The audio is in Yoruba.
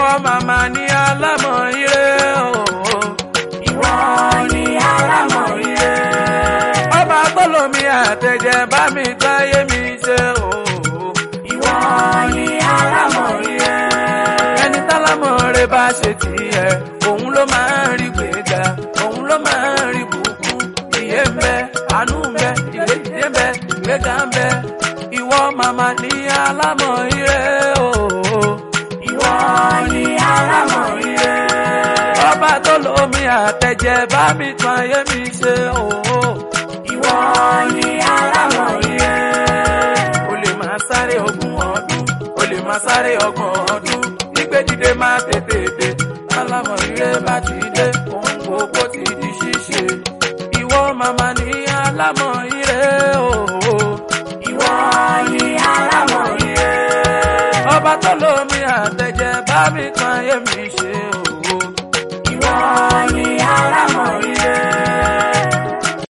ìwọ màmá ní alámọ̀ ire o. ìwọ ni alámọ̀ ire. ọba tó lomi àtẹ̀jẹ̀ bá mi táyé mi ṣe o. ìwọ ni alámọ̀ ire. ẹni tálámọ̀ rẹ bá ṣe tiẹ̀ òun ló máa ń rí gbéga òun ló máa ń rí bùkún ìyè ń bẹ àánú ń bẹ ìgbédìde ń bẹ ìgbéga ń bẹ ìwọ màmá ní alámọ̀ ire o. ìwọ ni alámọ̀ ire. ọba tó lomi àtẹ̀jẹ̀ bá mi tún ayé mi ṣe o. ìwọ ni alámọ̀ ire. o lè máa sáré ogún ọdún o lè máa sáré ọgbọ̀n ọdún nígbèdìde máa tètè dé alámọ̀ ire bá ti dé ohun gbogbo ti di ṣíṣe ìwọ màmá ní alámọ̀ ire o. ìwọ ni alámọ̀ ire. ọba tó lómi àtẹ̀jẹ̀ bá mi kan ayé mi ṣe o.